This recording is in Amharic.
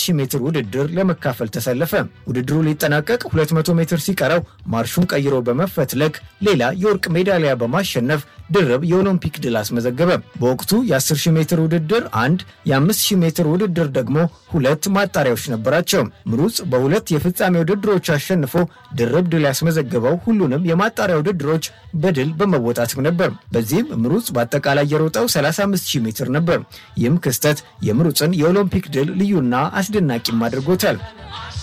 10000 ሜትር ውድድር ለመካፈል ተሰለፈ። ውድድሩ ሊጠናቀቅ 200 ሜትር ሲቀረው ማርሹን ቀይሮ በመፈትለክ ሌላ የወርቅ ሜዳሊያ በማሸነፍ ድርብ የኦሎምፒክ ድል አስመዘገበ። በወቅቱ የ10000 ሜትር ውድድር አንድ፣ የ5000 ሜትር ውድድር ደግሞ ሁለት ማጣሪያዎች ነበራቸው። ምሩጽ በሁለት የፍጻሜ ውድድሮች አሸንፎ ድርብ ድል ያስመዘገበው ሁሉንም የማጣሪያ ውድድሮች በድል በመወጣትም ነበር። በዚህም ምሩጽ በአጠቃላይ የሮጠው 35000 ሜትር ነበር። ይህም ክስተት የምሩጽን የኦሎምፒክ ድል ልዩና አስደናቂም አድርጎታል።